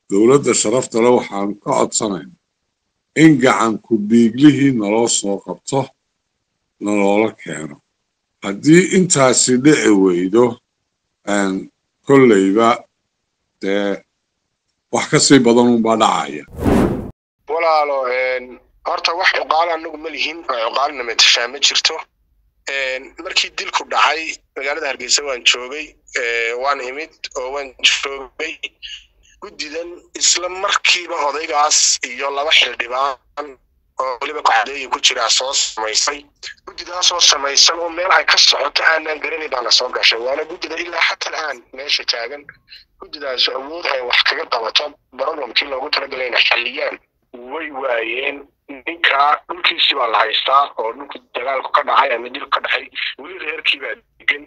dowladda sharafta le waxaanu ka codsanayna in gacanku dhiiglihii naloo soo qabto naloola keeno haddii intaasi dhici weydo kolleyba dee wax ka sii badan unbaa dhacaya walaalo horta wax cuqaalo anagu ma lihin oo cuqaalina matashaa ma jirto markii dilku dhacay magaalada hargeysa waan joogay waan imid oo waan joogay guddidan isla markiiba odaygaas iyo laba xildhibaan oo weliba kacdeeya ku jiraa soo samaysay guddidaasoo samaysan oo meel ay ka socoto aanaan garanay baana soo gashay waana guddida ilaa xatal aan meesha taagan guddidaasu awood ay wax kaga qabato problemkii loogu talagalay inay xalliyaan way waayeen ninkaa dhulkiisii baa la haystaa oo dhulku dagaalku ka dhacay ama dil ka dhacay weli reerkii baa degan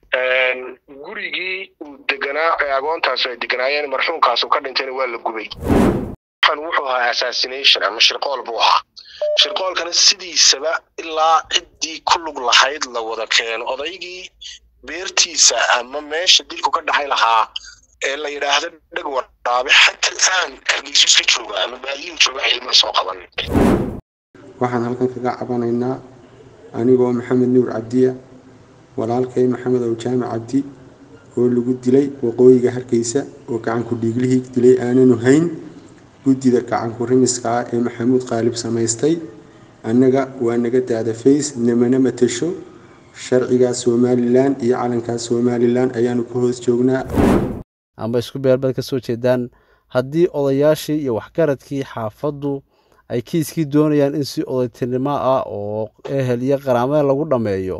gurigii uu deganaa ee agoontaas ay deganaayeen marxuumkaasu ka dhintayna waa la gubay waxaan wuxuu ahaa assassination ama shirqool buu ahaa shirqoolkana sidiisaba ilaa ciddii ku lug lahayd la wada keeno odaygii beertiisa ama meesha dilku ka dhacay lahaa ee la yidhaahdo dheg wadhaabe xataa aan hargeysus ka jooga ama baadiyin jooga ciidama soo qaban waxaan halkan kaga cabanaynaa anigoo maxamed nuur cabdiya walaalkay maxamed ow jaamac cabdi oo lagu dilay waqooyiga hargeysa oo gacanku dhiiglihii dilay aananu hayn guddida gacanku rimiska ah ee maxamuud qaalib samaystay annaga waa naga daada fays namana matasho sharcigaa somalilan iyo calankaa somalilan ayaanu ka hoos joognaa amba isku beelbad ka soo jeedaan haddii odayaashii iyo waxgaradkii xaafaddu ay kiiskii doonayaan in si odaytinimo ah oo ehel iyo qaraamada lagu dhammeeyo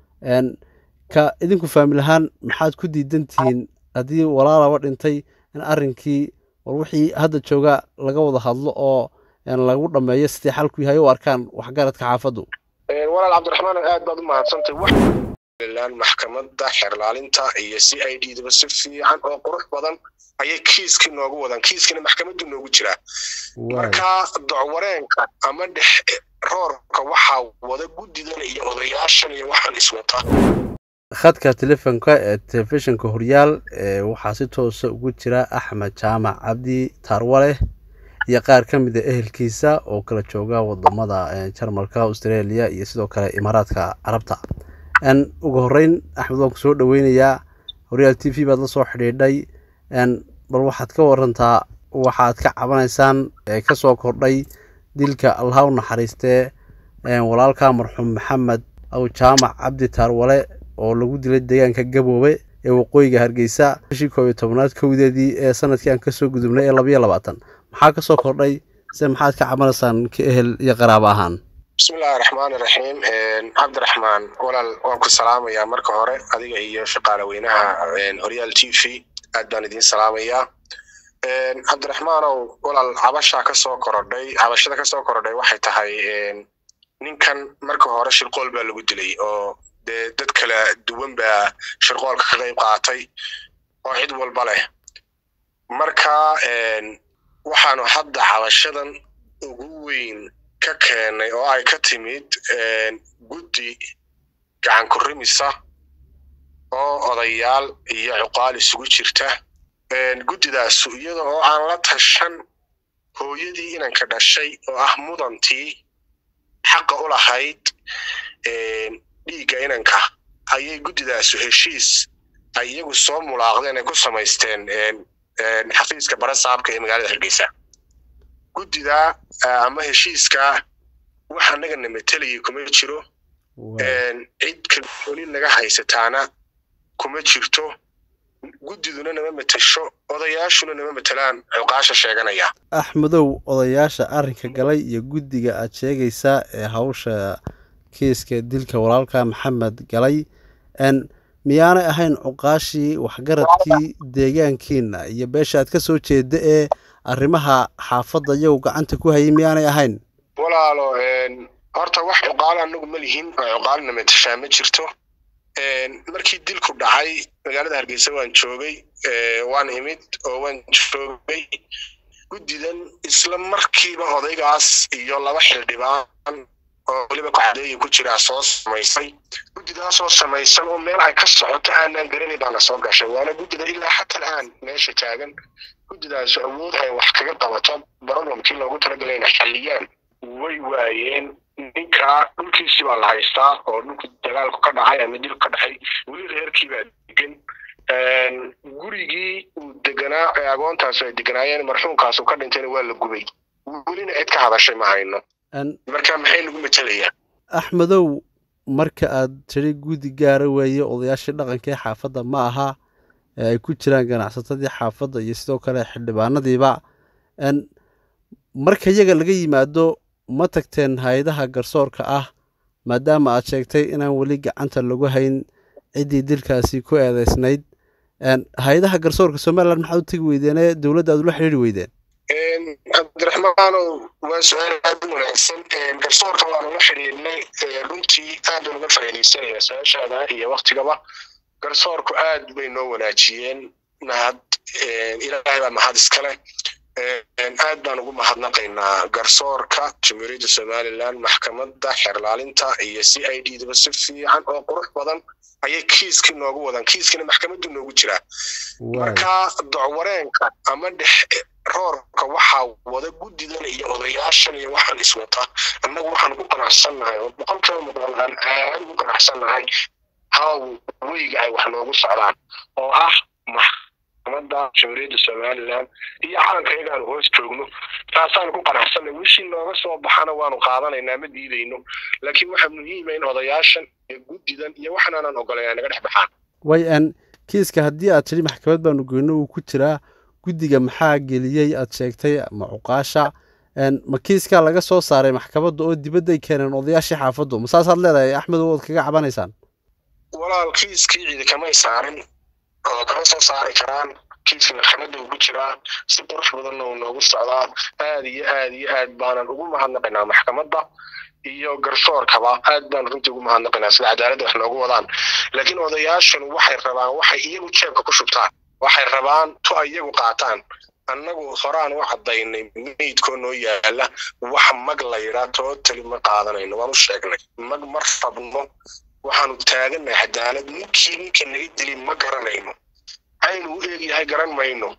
ka idinku faamil ahaan maxaad ku diidan tihiin haddii walaalaba dhintay in arrinkii war wixii hadda jooga laga wada hadlo oo lagu dhammeeyo sidii xalku yahay u arkaan waxgaradka xaafaddu walaal cabdiraxmaan aad baad u mahadsantay maxkamadda xeerlaalinta iyo c i d daba si fiican oo qurux badan ayay kiiskii noogu wadaan kiiskina maxkamaddu noogu jiraa marka docwareenka ama dhex roorka waxaa wada guddidan iyo odayaashan iyo waxaan iswata khadka telefoonka ee telefishinka horyaal waxaa si toosa ugu jira axmed jaamac cabdi taarwaleh iyo qaar ka mid a ehelkiisa oo kala jooga wadamada jarmalka australia iyo sidoo kale imaaraadka carabta ugu horeyn axmed waan ku soo dhoweynayaa horyaal t v baad la soo xidhiidhay bal waxaad ka warantaa waxaad ka cabanaysaan ee kasoo kordhay dilka allaha u naxariistee walaalka marxuum maxamed aw jaamac cabdi taarwale oo lagu dilay deegaanka gaboobe ee waqooyiga hargeysa bishii koob iyo tobnaad kowdeedii ee sanadkii aan kasoo gudubnay ee labayo labaatan maxaa kasoo kordhay se maxaad ka cabanaysaan ka ehel iyo qaraabo ahaan bismillahi raxmaan iraxiim cabdiraxmaan walaal waan ku salaamayaa marka hore adiga iyo shaqaale weynaha horyaal t v aad baan idiin salaamayaa cabdiraxmaanow walaal cabashaa kasoo korodhay cabashada kasoo korodhay waxay tahay ninkan marka hore shirqool baa lagu dilay oo dee dad kala duwan baa shirqoolka ka qayb qaatay oo cid walba leh marka waxaanu hadda cabashadan ugu weyn ka keenay oo ay ka timid guddi gacanku rimisa oo odayaal iyo cuqaal isugu jirta guddidaasu iyada oo aan la tashan hooyadii inanka dhashay oo ah mudantii xaqa u lahayd dhiigga inanka ayay guddidaasu heshiis ay iyagu soo mulaaqdeen ay ku samaysteen xafiiska barasaabka ee magaalada hargeysa guddida ama heshiiska wax annagana matelayay kuma jiro cid kalsooni naga haysataana kuma jirto guddiduna nama matasho odayaashuna nama matelaan cuqaasha sheeganaya axmedow odayaasha arrinka galay iyo guddiga aad sheegaysaa ee hawsha kiiska dilka walaalka maxamed galay miyaanay ahayn cuqaashii waxgaradkii deegaankiina iyo beesha aad ka soo jeeda ee arrimaha xaafadda iyagu gacanta ku hayay miyaanay ahayn walaalo horta wax cuqaalo anagu ma lihin oo cuqaalina matashaa ma jirto markii dilku dhacay magaalada hargeysa waan joogay waan imid oo waan joogay guddidan isla markiiba odaygaas iyo laba xildhibaan oo weliba kacdeeya ku jiraa soo samaysay guddidaasoo samaysan oo meel ay ka socoto aanaan garanay baana soo gashay waana guddida ilaa xatal aan meesha taagan guddidaas awood ay wax kaga qabato problemkii loogu talagalay inay xalliyaan way waayeen ninkaa dhulkiisii baa la haystaa oo dhulku dagaalku ka dhacay ama dil ka dhacay weli reerkii baa degan gurigii uu deganaa ee agoontaas ay deganaayeen marxuumkaasu ka dhintayna waa la gubay welina cid ka hadashay ma hayno marka maxay nagu matelayaa axmedow marka aad tiri guddi gaara weeye odayaashii dhaqanka ee xaafadda ma aha ee ay ku jiraan ganacsatadii xaafadda iyo sidoo kale xildhibaanadiiba marka iyaga laga yimaado ma tagteen hay-adaha garsoorka ah maadaama aad sheegtay inaan weli gacanta lagu hayn ciddii dilkaasi ku eedeysnayd hay-adaha garsoorka somalilan maxaad u tegi weydeenee dowladda aad ula xidhiiri weydeen cabdiraxmaanow waa su-aal aad u wanaagsan garsoorka waanu la xidhiidnay runtii aad baan uga faa'iidaysanaya su-aashaada iyo waktigaba garsoorku aad bay noo wanaajiyeen mahad ilaahay baa mahad iskale aad baan ugu mahadnaqaynaa garsoorka jamhuuriyadda somalilan maxkamadda xeerlaalinta iyo c i d daba si fiican oo qurux badan ayay kiiskii noogu wadaan kiiskina maxkamaddu noogu jiraa marka docwareenka ama dhex roorka waxaa wada guddidan iyo odayaashan iyo waxaan iswata annagu waxaan ku qanacsannahay oo boqolkiiba muqdal aan aad ugu qanacsannahay haw weyga ay wax noogu socdaan oo ah maxkamadda jamhuuriyadda somalilan iyo calanka iyagaanu hoos joogno taasaan ku qanacsanay wishii nooga soo baxana waanu qaadanaynaa ma diidayno laakiin waxaa muhiima in odayaashan iyo guddidan iyo waxan aanan ogolayn ay naga dhex baxaan way n kiiska haddii aad tidhi maxkamad baanu goyno uu ku jiraa guddiga maxaa geliyey aad sheegtay ma cuqaasha ma kiiskaa laga soo saaray maxkamadda oo dibadday keeneen odayaashii xaafaddu ma saasaad leedahay axmed ood kaga cabanaysaan walaal kiiskii ciidi kamay saarin oo kama soo saari karaan kiiska maxkamadda ugu jiraa si qurux badanna uu noogu socdaa aad iyo aad iyo aad baanan ugu mahadnaqaynaa maxkamadda iyo garsoorkaba aad baan runtii ugu mahadnaqaynaa sida cadaaladda wax noogu wadaan laakiin odayaashanu waxay rabaan waxay iyagu jeebka ku shubtaan waxay rabaan tu iyagu qaataan annagu horaan u caddaynay meydkoo noo yaala wax mag la yidhaa tootali ma qaadanayno waan u sheegnay mag ma rabno waxaanu taagannahay cadaalad ninkii ninka naga dili ma garanayno aynu u eegyahay garan mayno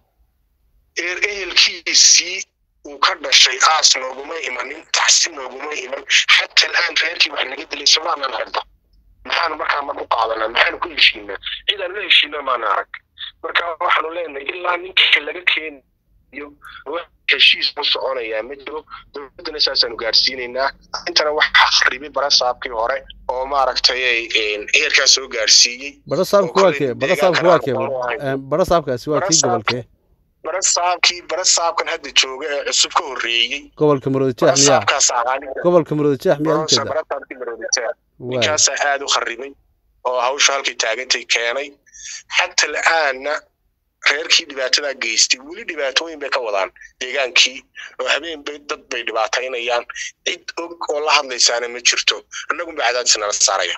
eer ehelkiisii uu ka dhashay aas nooguma imanin taxsi nooguma iman xata al'aan reerkii wax naga dilay somaanaan aragba maxaanu markaa mar u qaadanaa maxaanu ku heshiinaa cid aan la heshiina maana arag marka waxaanu leenahay ilaa ninka laga keenayo wax heshiis u soconayaa ma jiro dowladdana saasaanu gaarsiinaynaa intana waxaa kharibay barasaabkii hore oo maaragtay heerkaa soo gaarsiiyey barasaabku waa kee barasaabku waa kee barasaabkaasi waa kii gobolkee barasaabkii barasaabkan hadda jooga ee cusub ka horreeyey gobolka maroodijeex miyaa gobolka maroodijeex miyaa ujeeda barasaabkii maroodijeex ninkaasaa aad u kharibay oo hawsha halkay taagantay keenay xata la'aanna reerkii dhibaatadaa geystay weli dhibaatooyin bay ka wadaan deegaankii oo habeen bay dad bay dhibaataynayaan cid og oo la hadlaysaana ma jirto annagunba cadaadis nala saaraya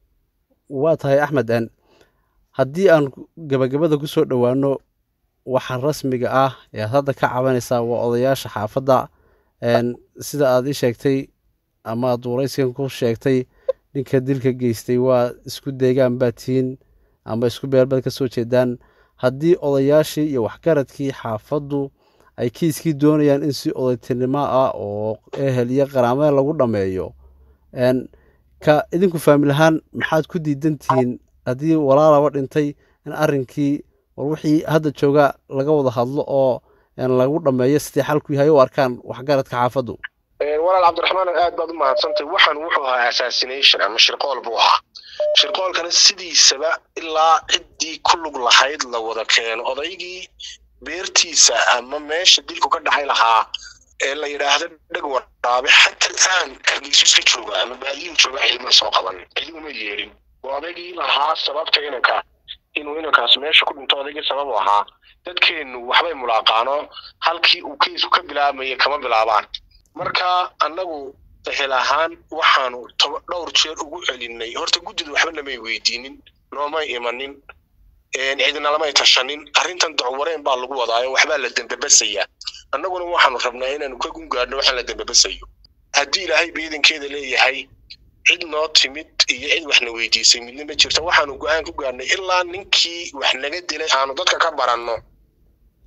waa tahay axmed n haddii aan gabagabada ku soo dhowaano waxa rasmiga ah ee aad hadda ka cabanaysaa waa odayaasha xaafadda sida aad ii sheegtay ama aad waraysigan ku sheegtay ninka dilka geystay waa isku deegaan baad tihiin ama isku beelbaad ka soo jeedaan haddii odayaashii iyo waxgaradkii xaafaddu ay kiiskii doonayaan in si odaytinimo ah oo ehel iyo qaraamada lagu dhammeeyo ka idinku faamilahaan maxaad ku diidan tihiin haddii walaalaba dhintay in arrinkii war wixii hadda jooga laga wada hadlo oo lagu dhammeeyo sidii xalku yahay u arkaan waxgaradka xaafaddu walaal cabdiraxmaan aad baad u mahadsantay waxaan wuxuu ahaa assassination ama shirqool buu ahaa shirqoolkana sidiisaba ilaa ciddii ku lug lahayd la wada keeno odaygii beertiisa ama meesha dilku ka dhacay lahaa ee la yidhaahdo dheg waraabe xata al'aan hargeysu iska jooga ama baadiyin jooga cilma soo qaban cidi uma yeelin waa odaygii lahaa sababta inanka inuu inankaas meesha ku dhinto odaygii sabab u ahaa dadkeennu waxbay mulaaqaano halkii uu keysku ka bilaabmaya kama bilaabaan marka annagu ehel ahaan waxaanu dhowr jeer ugu celinay horta guddida waxba namay weydiinin noomay imanin cidina lamay tashanin arrintan docwareen baa lagu wadaayo waxbaa la dembebasayaa annaguna waxaanu rabnaa inaanu ka gungaadhno waxaan la dembebasayo haddii ilaahay beedankeeda leeyahay cid noo timid iyo cid waxna weydiisay midna ma jirto waxaanu go-aan ku gaadhnay ilaa ninkii wax naga dilay aanu dadka ka baranno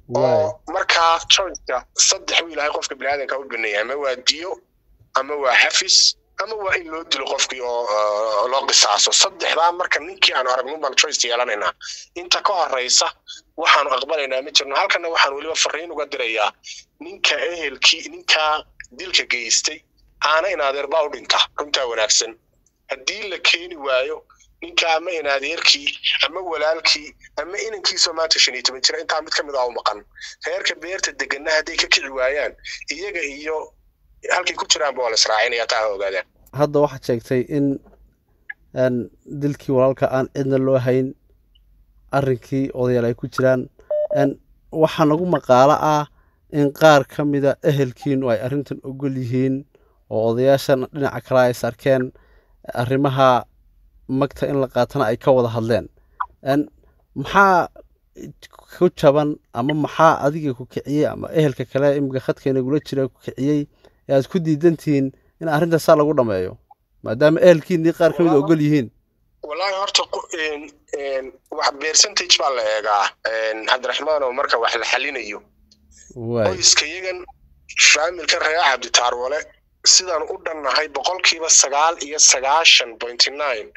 oo markaa choiceka saddex buu ilaahay qofka biniaadanka u baneeyay ama waa diyo ama waa xafis ama waa in loo dilo qofkii oo loo qisaaso saddexdaa marka ninkii aanu aragno baan choice yeelanaynaa inta ka horeysa waxaanu aqbalaynaa ma jirno halkana waxaan weliba fariin uga dirayaa ninka ehelkii ninkaa dilka geystay aana in adeerbaa u dhinta runtaa wanaagsan haddii la keeni waayo ninka ama in adeerkii ama walaalkii ama inankiisoo maanta shan iyo toban jira intaa mid ka mid ah u maqan reerka beerta degana hadday ka kici waayaan iyaga iyo halkay ku jiraanba waa la israacinaya taa ha ogaadaan hadda waxaad sheegtay in dilkii walaalka aan cidna loo hayn arrinkii odayaal ay ku jiraan waxaa nagu maqaalo ah in qaar ka mida ehelkiinu ay arrintan ogol yihiin oo odayaashan dhinaca kale ay sarkeen arrimaha magta in la qaatana ay ka wada hadleen maxaa ku jaban ama maxaa adiga ku kiciyey ama ehelka kale imika khadkaynagula jira ku kiciyey ee aad ku diidantihiin in arrinta saa lagu dhammeeyo maadaama ehelkiinii qaar ka mida ogol yihiin wallaahi horta wax percentage baa la eegaa cabdiraxmaan oo marka wax la xalinayo qoyska iyagan faamilka reer cabditaarwale sidaan u dhannahay boqolkiiba sagaal iyo sagaashan pointy nine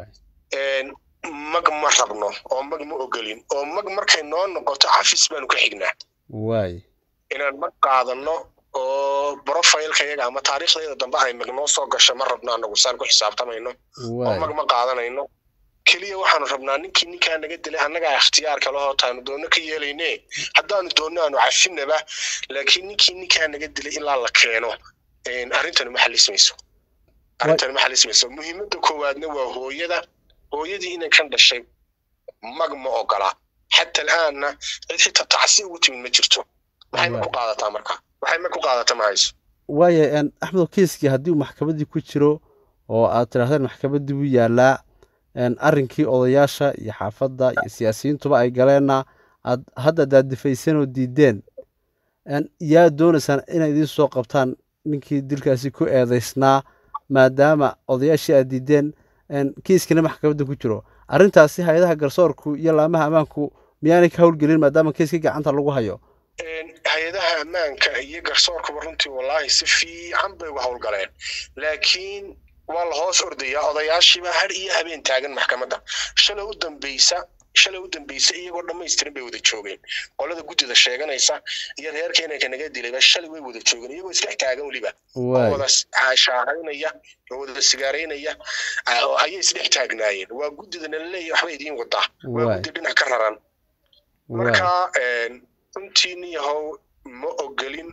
mag ma rabno oo mag ma ogolin oo mag markay noo noqoto xafis baanu ka xignaa inaan mag qaadano oo profileka yaga ama taariikhdayda dambe ay mag noo soo gasho ma rabno anagu saan ku xisaabtamayno oo mag ma qaadanayno keliya waxaanu rabnaa ninkii ninkaa naga dilay annagaa ikhtiyaarka lahoo taanu doonno ka yeelayne haddaanu doonno aanu cafinaba laakiin ninkii ninkaa naga dilay ilaa la keeno arrintani ma xalismayso arrintani ma xalismayso muhiimadda koowaadna waa hooyada hooyadii inan kan dhashay mag ma ogola xata al'aanna cid xitaa tacsi ugu timid ma jirto maxay ma ku qaadataa marka waxay ma ku qaadata ma hayso waaya axmedo kiiskii haddii uu maxkamaddii ku jiro oo aad tidhahdeen maxkamaddii buu yaallaa arrinkii odayaasha iyo xaafadda iyo siyaasiyiintuba ay galeenna aad hadda daadifayseen oo diideen yaa doonaysaan inay idiin soo qabtaan ninkii dilkaasi ku eedaysnaa maadaama odayaashii aad diideen kiiskina maxkamadda ku jiro arrintaasi hay-adaha garsoorku iyo laamaha ammaanku miyaanay ka howlgelin maadaama kiiskii gacanta lagu hayo hay-adaha ammaanka iyo garsoorkuba runtii wallaahi si fiican bay uga howlgaleen laakiin waa la hoos ordayaa odayaashiiba har iyo habeen taagan maxkamadda shalay u dambeysa shalay u dambeysa iyagoo dhammaystiran bay wada joogeen qolada guddida sheeganaysa iyo reerka inanka naga dilayba shalay way wada joogeen iyagoo isdhex taagan weliba oo wada shaahaynaya oo wada sigaaraynaya ayay isdhex taagnaayeen waa guddidana laleeyahy waxba idiin wadaa waa guddi dhinac ka raran marka runtii niyahow ma ogolin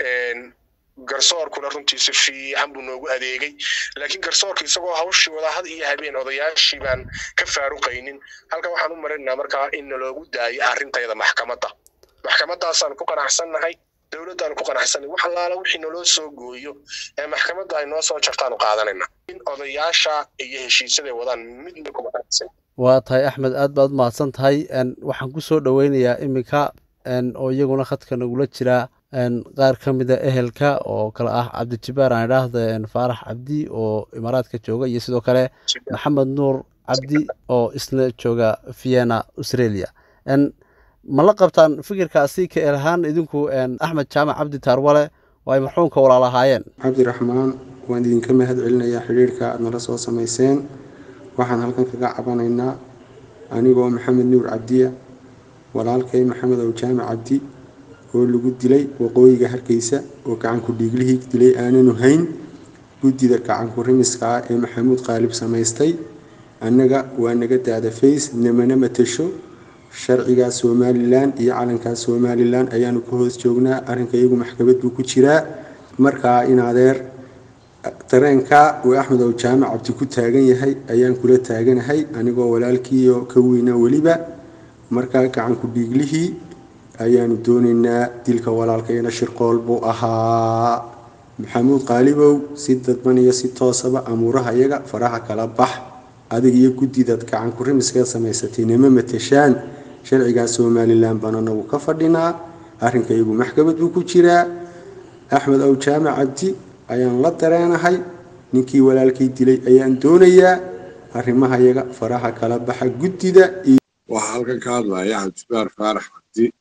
garsoorkuna runtii si fiican buu noogu adeegay laakiin garsoorka isagoo hawshii wada had iyo habeen odayaashii baan ka faaruqaynin halkan waxaan u marinaynaa markaa in naloogu daayo arrintayda maxkamadda maxkamadaasaan ku qanacsannahay dowladdaanu ku qanacsanay wax allaala wixii naloo soo gooyo ee maxkamadda ay noo soo jartaanu qaadanayna in odayaasha iyo heshiisyaday wadaan midna kuma qanacsan waa tahay axmed aad baad umahadsan tahay waxaan ku soo dhoweynayaa iminka oo iyaguna khadka nagula jiraa qaar ka mida ehelka oo kale ah cabdijibaar aan idhaahda faarax cabdi oo imaaraadka jooga iyo sidoo kale maxamed nuur cabdi oo isna jooga vienna australia ma la qabtaan fikirkaasi ka el ahaan idinku axmed jaamac cabdi taarwale oo ay marxuumka walaalahaayeen cabdiraxmaan waan idinka mahad celinayaa xidhiirhka aad nala soo samayseen waxaan halkan kaga cabanaynaa anigoo maxamed nuur cabdiya walaalkay maxamed ow jaamac cabdi oo lagu dilay waqooyiga hargeysa oo gacanku dhiiglihii dilay aananu hayn guddida gacanku rimiska ah ee maxamuud qaalib samaystay annaga waa naga daada fays namana matasho sharcigaa somalilan iyo calankaa somalilan ayaanu ka hoos joognaa arrinka iyagu maxkamad buu ku jiraa markaa in adeer dareenka uu axmed ow jaamac cabdi ku taagan yahay ayaan kula taaganahay anigoo walaalkiioo ka weyna weliba markaa gacanku dhiiglihii ayaanu doonaynaa dilka walaalkayna shirqool buu ahaa maxamuud qaalibow si dadban iyo si toosaba amuuraha iyaga faraha kala bax adig iyo guddidaad gacanku rimiskaad samaysatay nama matashaan sharcigaa somalilan baan anagu ka fadhinaa arrinka iyagu maxkamad buu ku jiraa axmed ow jaamac cabdi ayaan la dareenahay ninkii walaalkay dilay ayaan doonayaa arrimaha iyaga faraha kala baxa guddida waxaa halkan ka hadlaya cabdibaar faarax cabdi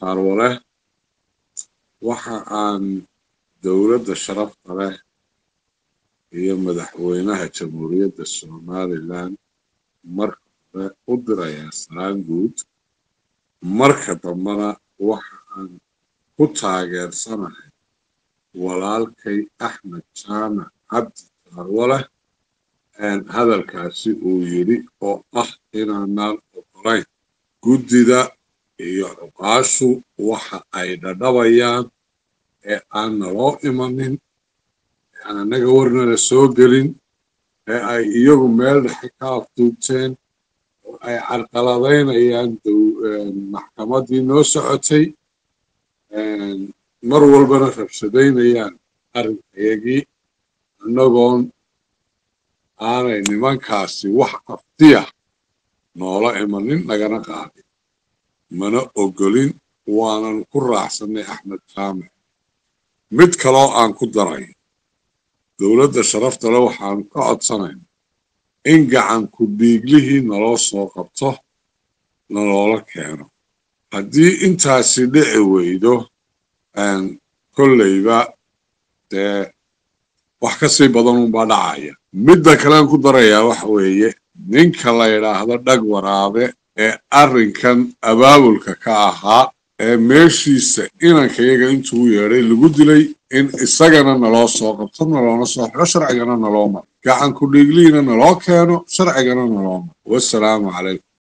taarwale waxa aan dowladda sharafta leh iyo madaxweynaha jamhuuriyadda somalilan marka hore u dirayaa salaan guud marka dambena waxa aan ku taageersanahay walaalkay axmed jaamac cabdi taarwale hadalkaasi uu yidhi oo ah inaanaan ogolayn guddida iyo cuqaashu waxa ay dhadhabayaan ee aan naloo imanin ee aan annaga warnala soo gelin ee ay iyagu meel dhexe ka afduubteen oo ay carqaladaynayaan maxkamaddii noo socotay mar walbana rabshadaynayaan arrinkayagii annagoon aanay nimankaasi wax aftiya noola imanin nagana qaadin mana ogolin waanan ku raacsanay axmed jaamac mid kaloo aan ku daray dowladda sharafta le waxaanu ka codsanayna in gacanku dhiiglihii naloo soo qabto naloola keeno haddii intaasi dhici weydo kolleyba dee wax ka sii badan unbaa dhacaya midda kalean ku darayaa waxa weeye ninka la yidhaahdo dhag waraabe ee arrinkan abaabulka ka ahaa ee meeshiisa inankayaga intuu yeedhay lagu dilay in isagana naloo soo qabto naloona soo xiro sharcigana naloo maro gacanku dhiiglihiina naloo keeno sharcigana naloo maro wassalaamu calaykum